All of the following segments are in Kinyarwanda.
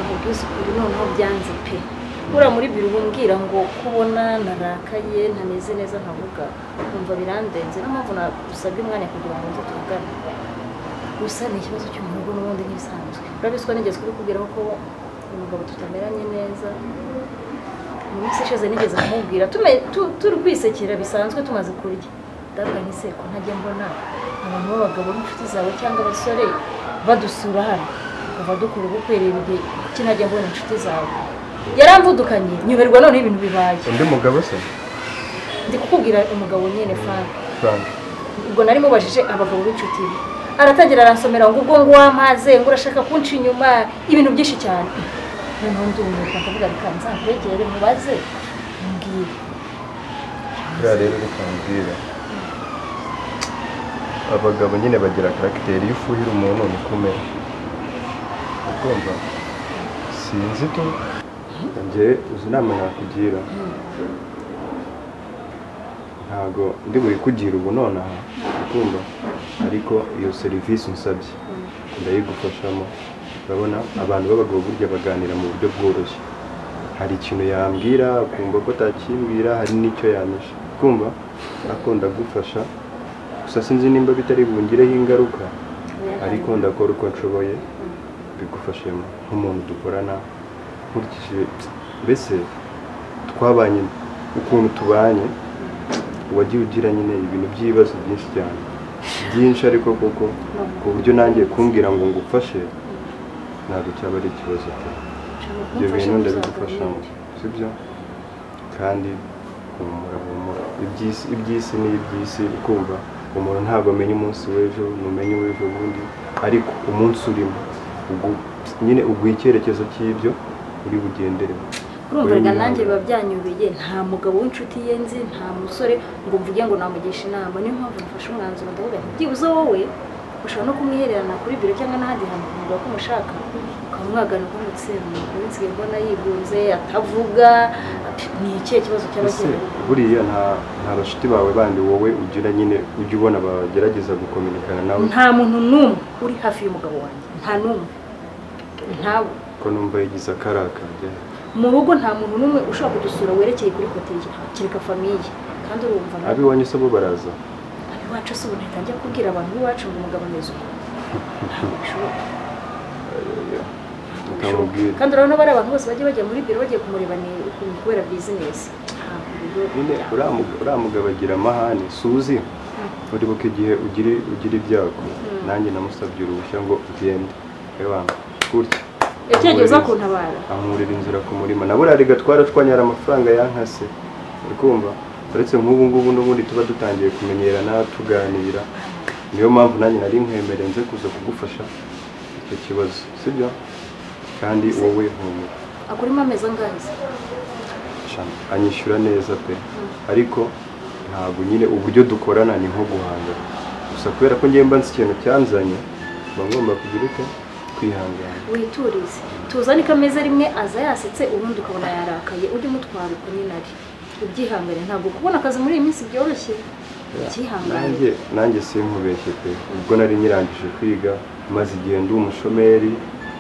ubu noneho byanze pe buriya muri biro umbwira ngo kubona narakaye ntameze neza nkavuga nkumva birandenze niyo mpamvu nagusabye umwanya kugira ngo nze tuvugane gusa ni ikibazo cyo mu rugo n'ubundi ntibisanzwe urabizi ko nigeze kubikubwiraho ko umugabo tutameranye neza mu minsi ishize nigeze kumubwira tume- tu- turi kwisekera bisanzwe tumaze kurya ndabwa nise ko ntajya mbona abantu b'abagabo n'inshuti zawe cyangwa abasore badusura hano kuva dukora ubukwe reba igihe kuki ntajya mbona inshuti zawe yaramvudukanye nyuberwa noneho ibintu bibaye undi mugabo se ndi kukubwira umugabo nyine frank frank ubwo nari mubajije abagabo b'inshuti ye aratangira aransomera ngo ubwo ngo wampaze ngo urashaka kunca inyuma ibintu byinshi cyane noneho ndumiwe akavuga reka nzakwegere mubaze mbwire buriya rero reka mbwira abagabo nyine bagira karagiteri iyo ufuhira umuntu niko umera ukumva sinzi tu njye uzi inama yakugira ntabwo ndi buyikugire ubu nonaha ukumva ariko iyo serivisi unsabye ndayigufashamo urabona abantu b'abagabo burya baganira mu buryo bworoshye hari ikintu yambwira akumva ko atakimbwira hari n'icyo yamisha kumva akunda gufasha gusa sinzi nimba bitari bungireho ingaruka ariko ndakora uko nshoboye bigufashe nk'umuntu dukorana nkurikije mbese twabanye ukuntu tubanye wagiye ugira nyine ibintu by'ibibazo byinshi cyane byinshi ariko koko ku buryo nanjye kumbwira ngo ngufashe ntabwo cyaba ari ikibazo pe ibyo bintu ndabigufashamo sibyo kandi humura humura iby'isi iby'isi ni iby'isi ukumva umuntu ntabwo amenya umunsi w'ejo ntumenya uw'ejo bundi ariko umunsi urimo ugu- nyine uguha icyerekezo cy'ibyo uri bugenderemo urumvaga nanjye biba byanyubeye nta mugabo w'inshuti ye nzi nta musore ngo mvuge ngo namugisha inama niyo mpamvu nafashe umwanzuro ndavuga nti byibuze wowe ushobora no kumwihererana kuri biro cyangwa n'ahandi hantu ukavuga ko umushaka ukamwagana ukamutsinda umuntu nsigaye mbona yigunze atavuga ni ikihe kibazo cyaba ese kirimo buriya nta nta bashuti bawe bandi wowe ugira nyine ujya ubona bagerageza gukominikana nawe nta muntu n'umwe uri hafi y'umugabo wanjye nta n'umwe ntawe ko numva yigize akarakajya mu rugo nta muntu n'umwe ushobora kudusura werekeye kuri kote ye kereka famiye kandi urumva nawe ab'iwanyu se bo baraza iwacu si ubu ntahita njya kubwira abantu b'iwacu ngo umugabo ameze uko Ntabwo bishoboka. ukamubwira kandi urabona bari abantu bose bajya bajya muri biro bagiye kumureba ni ukuntu kubera bizinesi Ntabwo rero nyine uriya mu- uriya mugabo agira amahane suzi uribuka igihe ugira ugira ibyago nanjye namusabye uruhushya ngo ugende ebana gutya yagiye uza amwuririza- kuntabara ankurira inzira ku murima na buriya rigatwara twanyara amafaranga yankase uri kumva uretse nk'ubu ngubu n'ubundi tuba dutangiye kumenyerana tuganira niyo mpamvu nanjye nari nkwemereye nze kuza kugufasha icyo kibazo sibyo kandi wowe humura akurimo amezi angahe se Shama, anyishyura neza pe ariko ntabwo nyine uburyo dukorana ni nko guhangana gusa kubera ko ngiye mba nzi ikintu cyanzanye mba ngomba kugira ute kwihangana witurize tuzane ko ameze rimwe aza yasetse ubundi ukabona yarakaye ujye umutwara uko nyine ari ubyihangane ntabwo kubona akazi muri iyi minsi byoroshye ubyihangane nanjye nanjye sinkubeshye pe ubwo nari nyirangije kwiga maze igihe ndi umushomeri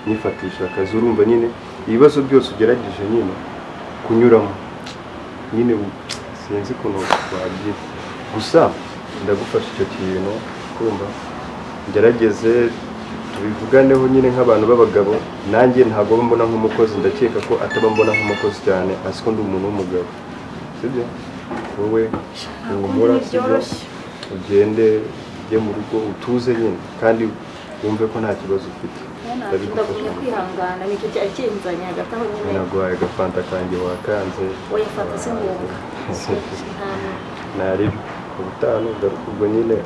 nyifatisha akazi urumva nyine ibibazo byose ugerageje nyine kunyuramo nyine u- sinzi ukuntu wabyita gusa ndagufasha icyo kintu kumva ngerageze tubivuganeho nyine nk'abantu b'abagabo nanjye ntabwo aba mbona nk'umukozi ndakeka ko ataba mbona nk'umukozi cyane azi ko ndi umuntu w'umugabo sibyo wowe uhumura sibyo byoroshye. ugende ujye mu rugo utuze nyine kandi wumve ko nta kibazo ufite ndagumya kwihangana nicyo cyari kinzanye hagati aho nyine naguhaye agafanta kanjye wakanze wayafata se ngombwa nta naribi ubutaha nugaruka ubwo nyine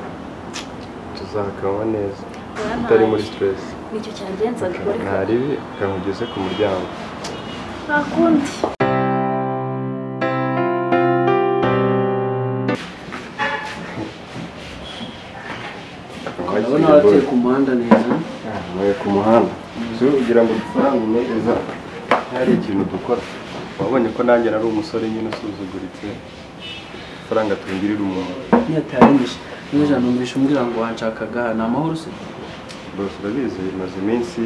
tuzakanywa neza Yampaye. utari muri stress nicyo cyagenzaga ariko naribi kamugeze ku muryango nta kundi urabona abatuye ku muhanda neza Mwe ku muhanda si ugira ngo dufaranga neza hari ikintu dukora wabonye ko nanjye nari umusore nyine usuzuguritse faranga tungirira umuntu niyo ataremeje n'ijana numvise umbwira ngo wanshakaga nta mahoro se bose urabizi bimaze iminsi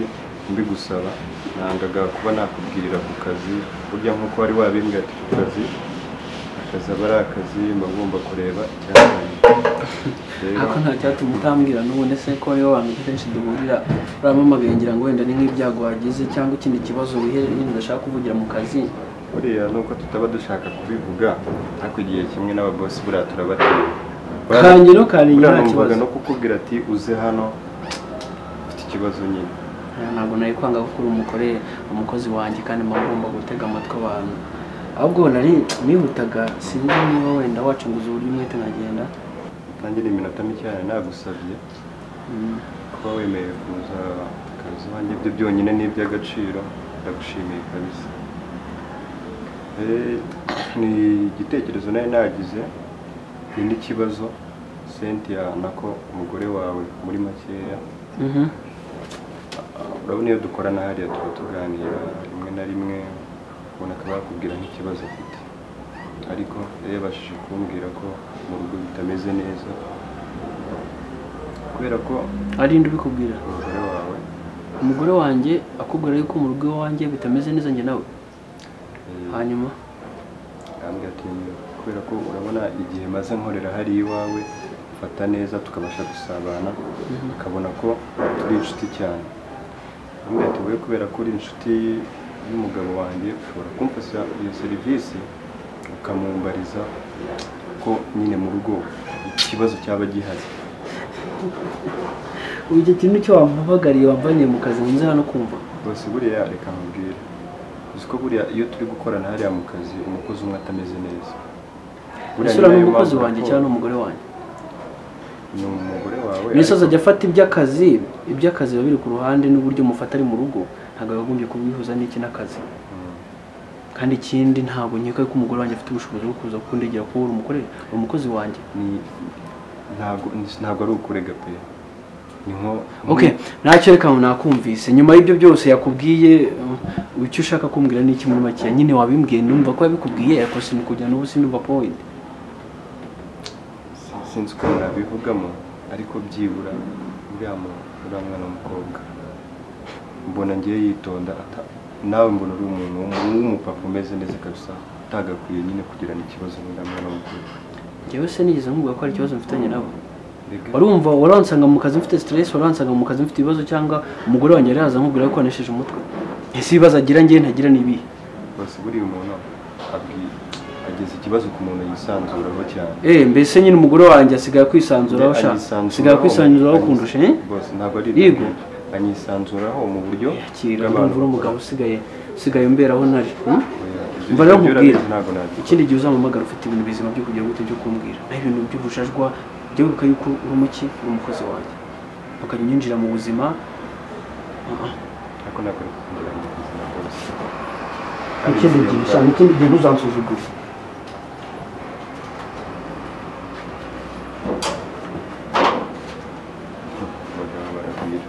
mbigusaba nangaga kuba nakubwirira ku kazi burya nk'uko wari wabimbwiye ati ku kazi akazi aba ari akazi mba ngomba kureba icyazanye rero ariko nta cyatuma utambwira n'ubundi se ko ariyo bantu kenshi duhurira uramamagaye ngira ngo wenda ni nk'ibyago wagize cyangwa ikindi kibazo wiherereye udashaka kuvugira mu kazi buriya nuko tutaba dushaka kubivuga ariko igihe kimwe n'ababosi buriya turabatinya kanjye no kari buriya nta numvaga kibazo no kukubwira ati uze hano ufite ikibazo nyine Eh, ntabwo nari kwanga ko uri umukore umukozi wanjye kandi mba ngomba gutega amatwi abantu ahubwo nari nihutaga sinzi niba wenda wacanguza uburyo umwete nkagenda nanjye ni iminota mikeya nagusabye Mm. kuba wemeye kuza akazi iwanjye ibyo byonyine ni iby'agaciro ndagushimiye kabisa Eh, ni igitekerezo nari nagize ni n'ikibazo cynthia nako umugore wawe muri makeya Mhm. urabona iyo dukorana hariya tuba tuganira rimwe na rimwe ubona akaba yakubwira nk'ikibazo afite ariko yari yabashije kumbwira ko mu rugo bitameze neza kubera ko ari indi ubikubwira umugore wawe umugore wanjye akubwira yuko mu rugo iwanjye bitameze neza njye nawe eh, hanyuma arambwira ati kubera ko urabona igihe maze nkorera hari iwawe mfata neza tukabasha gusabana ukabona ko turi inshuti cyane arambwira ati wowe kubera ko uri inshuti y'umugabo wanjye ushobora kumfasha iyo serivisi ukamumbariza ko nyine mu rugo ikibazo cyaba gihazi ubu icyo kintu cyo wampamagariye wamvaniye mu kazi nkunze hano kumva rwose buriya reka nkubwire uzi ko buriya iyo turi gukorana hariya mu kazi umukozi umwe atameze neza Buriya isura ni nayo n'umukozi mpamvu wanjye raporo- cyangwa n'umugore wanjye ni umugore wawe misozi ajya afata iby'akazi iby'akazi biba biri ku ruhande n'uburyo mufata ari mu rugo ntabwo yagombye kubihuza n'iki n'akazi Mm. kandi ikindi ntabwo nkeka ko umugore wanjye afite ubushobozi bwo kuza kundegera kuba uri umugore uri umukozi wanjye ni ntabwo ntabwo ari ukurega pe ni nko okay ntacyo reka nakumvise nyuma y'ibyo byose yakubwiye uh, icyo ushaka kumbwira ni iki muri makeya nyine wabimbwiye numva ko yabikubwiye ariko sinikugira n'ubu sinumva point si- sinzi uko nabivugamo ariko byibura uriya mu- uriya mwana w'umukobwa mbona ngiye yitonda ata- nawe mbona uri umuntu w'umu- w'umupapa umeze neza kabisa utagakwiye nyine kugirana ikibazo n'uriya mwana w'umukobwa njyewe se nigeze nkubwira ko hari ikibazo mfitanye nabo Mbega warumva waransanga mu kazi mfite stress waransanga mu kazi mfite ibibazo cyangwa umugore wanjye yari yaza nkubwira ko anesheje umutwe ese ibibazo agira ngewe ntagira ni ibihe rwose buriya umuntu abwi- ageza ikibazo ku muntu yisanzuraho cyane eh mbese nyine umugore wanjye asigaye kwisanzuraho sha asigaye kwisanzuraho kundusha eh rwose ntabwo ari Yego. ibyo anyisanzuraho mu buryo yakira bw'abantu ndumva uri umugabo usigaye usigaye umberaho ntari hmm? Oya, mba ibyo nakubwira urabizi ntabwo nabyo ikindi gihe uzampamagara ufite ibintu bizima byo kugira gute byo kumbwira naho ibintu by'ubushajwa jya wibuka yuko uri umuki uri umukozi wanjye bakajya unyinjira mu buzima Ah, ah. ariko ntabwo ari kugira ngo ubuzima bwose ikindi gihe sha ikindi gihe ntuzansuzugure abagabo baragwira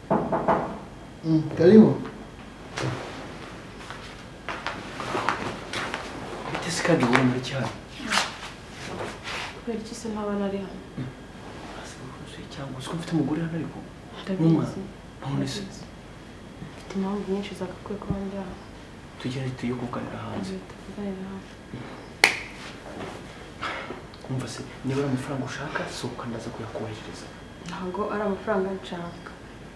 Mm, karibu mbese kandi wowe muri cyaro kubera iki se nkaba nari hano cyangwa uzi ko mfite umugore hano ariko ndabizi none se ndabizi. mfite impamvu nyinshi zagakwiye kuba ndi hano tugere tuyo kuganira hanze Ngiye tuganire hano umva se niba ari amafaranga ushaka sohoka ndaza kuyakoherereza ntabwo ari amafaranga nshaka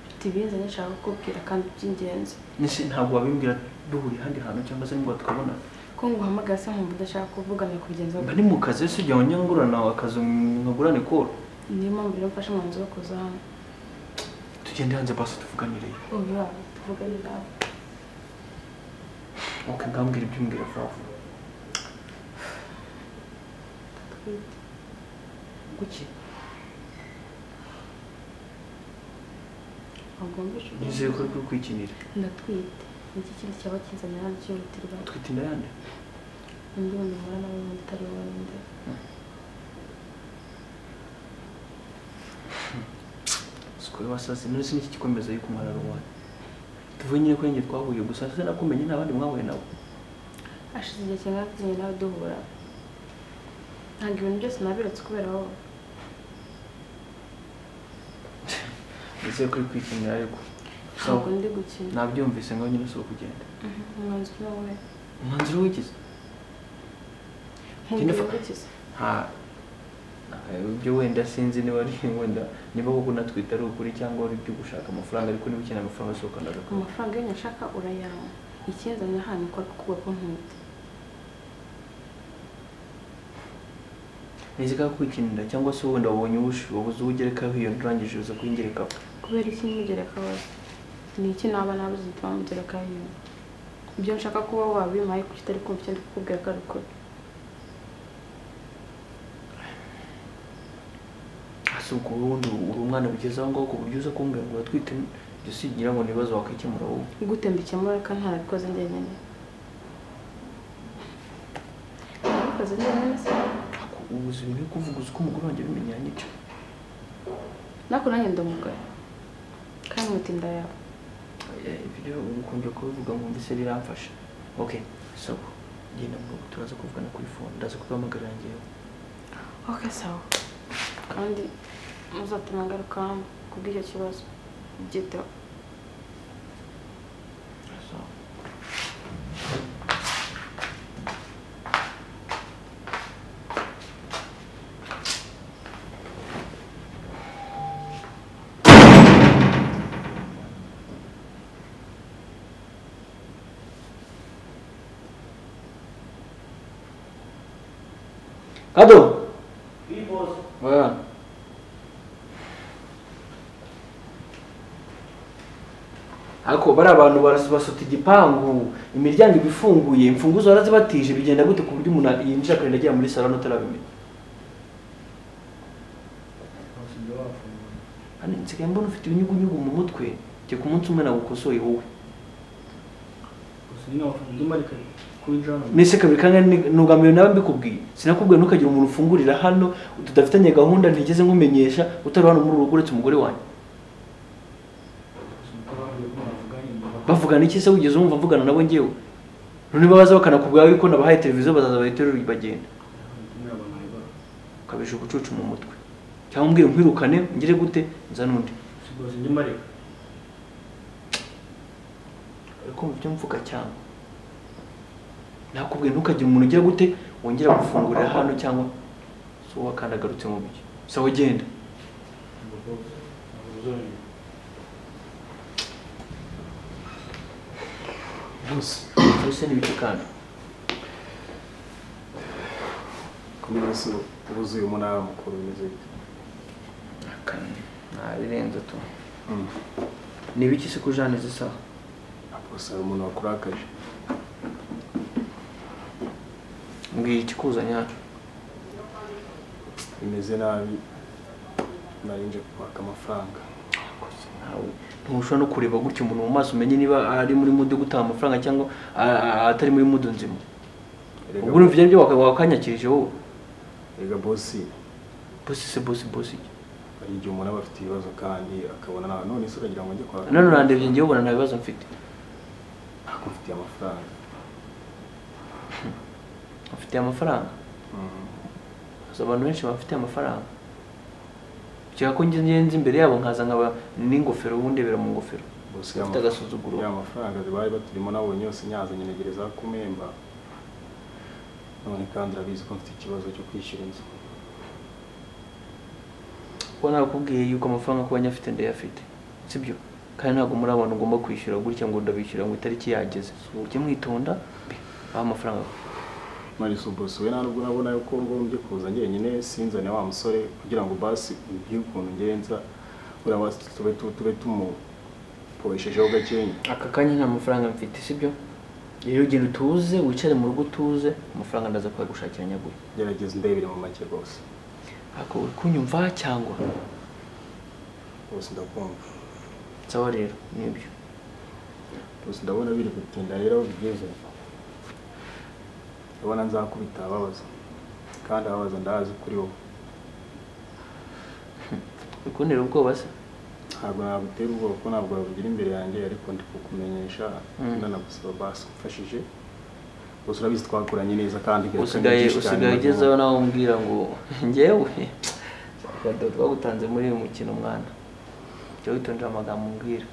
mfite ibinzanye nshaka kukubwira kandi by'ingenzi nese ntabwo wabimbwira duhuriye ahandi hantu cyangwa se nibwo tukabona ko nguhamagaye se nkumva udashaka kuvuga nakubigenza mba ni mu kazi ese ujya wanyangurana akazi nkagurane koro niyo mpamvu rero mfashe umwanzuro wo kuza hano tugende hanze basi tuvuganire ubu hano tuvugane nawe okay ngambwira ibyo umbwira vuba vuba ndatwite kuki ntabwo wumvishe nizeye ko uri kwikinira ndatwite niki kindi cyaba kinzanye hano cyihutirwa utwite inda yande undi muntu mpura nawe wundi utari wowe undi sikoye wasaze none se niki gikomeza yuko umwana ari uwanyu tuvuye nyine ko njye twahuye gusa se nakumenye nta bandi mwahuye nabo hashize igihe kingana tugiye nawe duhura ntabwo ibintu byose nabiretse kubera wowe ndetse kuri kwikinira ariko So, ntabwo ndi gukina nabyumvise ngo nyine si ukugenda umwanzuro wowe umwanzuro wigeze nkubwira gutya nta eh, ibyo wenda sinzi niba ari wenda niba koko natwita ari ukuri cyangwa ari ibyo gushaka amafaranga ariko niba ukeneye amafaranga asohokana agakora amafaranga yonyine nshaka urayampa ikinzanye ahantu ukora kukuba ko ntwite nizika kwikinira cyangwa se wenda wabonye uwushi wabuze uwo ugerekaho iyo ndurangije uza kuyingerekaho kubera iki n'imugereka wawe ni iki naba nabuze igituma mugereka yiwe ibyo nshaka kuba wabimpaye kuki utari kumva icyo ndi kukubwira ko ari ukuri hasi ubwo wundi uri umwana bigeze aho ngaho ku buryo uza kumbwira ngo uratwite ibyo si ngira ngo ni ibibazo wakikemura wowe gute mbikemura ko ntarabikoze njyenyine nabikoze njyenyine se Ako ubuzima byo kuvuga uzi ko umugore wanjye abimenyera n'icyo nako nanjye ndamugara kandi mutinda yawe Eh, ibyo ukunjye kubivuga mwumvise biramfasha ok so genda mu rugo turaza kuvugana kuri phone ndaza kuguhamagarira njyewe ok sawa kandi muzatuma ngaruka hano kubw'icyo kibazo byiteho sawa Kado. Oui, boss. Ouais. Ako bari abantu barasuta igipangu, imiryango iba ifunguye, imfunguzo barazibatije bigenda gute ku buryo umuntu yinjira akarenda agera muri salon utarabimenya. Hano nsigaye mbona ufite ibinyugunyugu mu mutwe, jya ku munsi umwe nagukosoye wowe. Mbese kabiri kangahe ni- nugamiwe nawe mbikubwiye sinakubwiye ntukagire umuntu ufungurira hano tudafitanye gahunda ntigeze nkumenyesha utari hano muri urugo uretse umugore wanjye bavugana iki se wigeze wumva mvugana nabo njyewe none baza bakanakubwira yuko nabahaye televiziyo bazaza bayiterura bagenda ukabije ubucucu mu mutwe cyangwa umbwire nkwirukane ngire gute nza n'undi ariko mu byo mvuga cyangwa nakubwiye ntukagire umuntu ugira gute wongera gufungurira hano cyangwa si wowe kandi agarutse mu byo sawa genda bose mbese n'ibiki kandi kumunsi wuzuye umunara mukuru umeze gute kane ntabirenze tu ni ibiki se ko jane zisa bose hari umuntu wakurakaje mbwira ikikuzanye hano bimeze nabi narinje kwaka amafaranga Nawe ntushobora no kureba gutya umuntu mu maso umenye niba ari muri mudu gutanga amafaranga cyangwa a- a- atari muri mudu nzima Erega ubwo urumva ibyo aribyo waka- wakanyakirije wowe erega bosi bosi se bosi bosi iki? hari igihe umuntu aba afite ibibazo kandi akabona nawe none se uragira ngo njye kwaka none urandebye njyewe ubona nta bibazo mfite ntabwo mfitiye amafaranga afite amafaranga Gusa abantu benshi bafite amafaranga kera ko ngenzi imbere yabo nkaza nkaba n'ingofero wundebera mu ngofero bose Ufite agasuzuguro. ya mafaranga zibaye baturimo nabonye yose nyazanye negereza kumemba none kandi urabizi ko mfite ikibazo cyo kwishyura inzu kuko nakubwiye yuko amafaranga kuba nyafite ndayafite sibyo kandi ntabwo muri abantu ugomba kwishyura gutya ngo ndabishyura ngo itariki yageze ujye mwitonda mbe baha amafaranga mariso bose we nta nubwo nabona yuko ngombye kuza njyenyine sinzane wa musore kugira ngo basi ugire ukuntu ngenza buriya basi tube tu- tube tumuporeshejeho gakenya aka kanya nta mafaranga mfite sibyo rero ugenda utuze wicare mu rugo utuze amafaranga ndaza kuyagushakira nyaguhe gerageza ndebere mu make rwose ariko uri kunyumva cyangwa rwose ndakumva sawa rero nibyo rwose ndabona biri gutinda rero aho bigeze ndabona nzakubita ababaza kandi ababaza ndazi kuri wowe bikundira ubwoba se ntabwo nagutera ubwoba kuko ntabwo wabugira imbere yanjye ariko ndi kukumenyesha Mm. nanagusaba basi umfashije gusa urabizi twakoranye neza kandi usigaye usigaye ugezeho nawe umbwira ngo njyewe akadodo twagutanze muri uyu mukino mwana jya witondera amagambo umbwira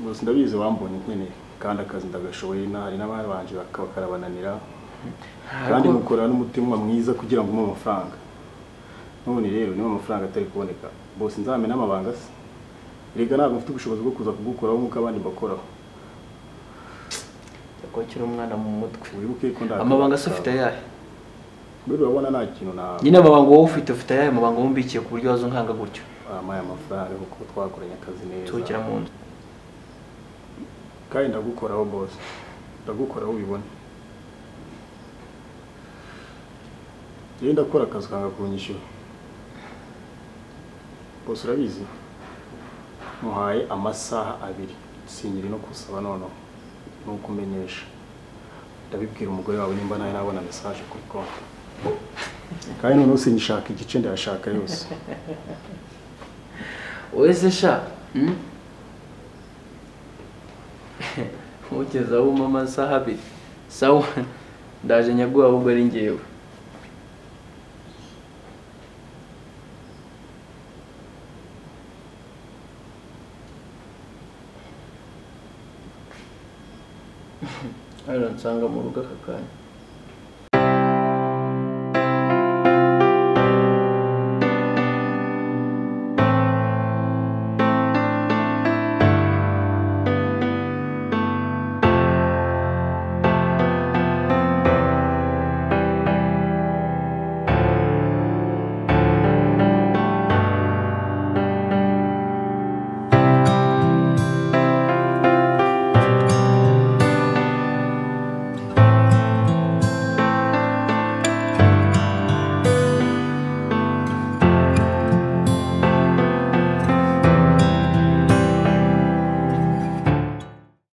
gusa ndabizi wambonye nkeneye kandi akazi ndagashoboye na hari n'abari banje bakaba karabananira kandi mukorana n'umutima mwiza kugira ngo umuhe amafaranga none rero niba amafaranga atari kuboneka bose nzamena amabanga se erega ntabwo mfite ubushobozi bwo kuza kugukoraho nk'uko abandi bakoraho yakokera umwana mu mutwe wibuke ko nda amabanga se ufite ayahe buriya urabona nta kintu na nyine amabanga wowe ufite ufite ayahe amabanga wumbikiye ku buryo waza unkanga gutyo bampaye amafaranga kuko twakoranye akazi neza sohokera mu nzu kandi ndagukoraho bose ndagukoraho ubibone rero ndakora akazi ukanga kunyishyura bose urabizi muhaye amasaha abiri sinyiri no kusaba noneho ni ukumenyesha ndabibwira umugore wawe nimba nawe nabona mesaje kuri konti kandi noneho sinshaka igice ndayashaka yose wowe se sha ntugezaho umpa amasaha abiri sawa ndaje nyaguha ahubwo ari ngewe hano nsanga mu rugo aka kanya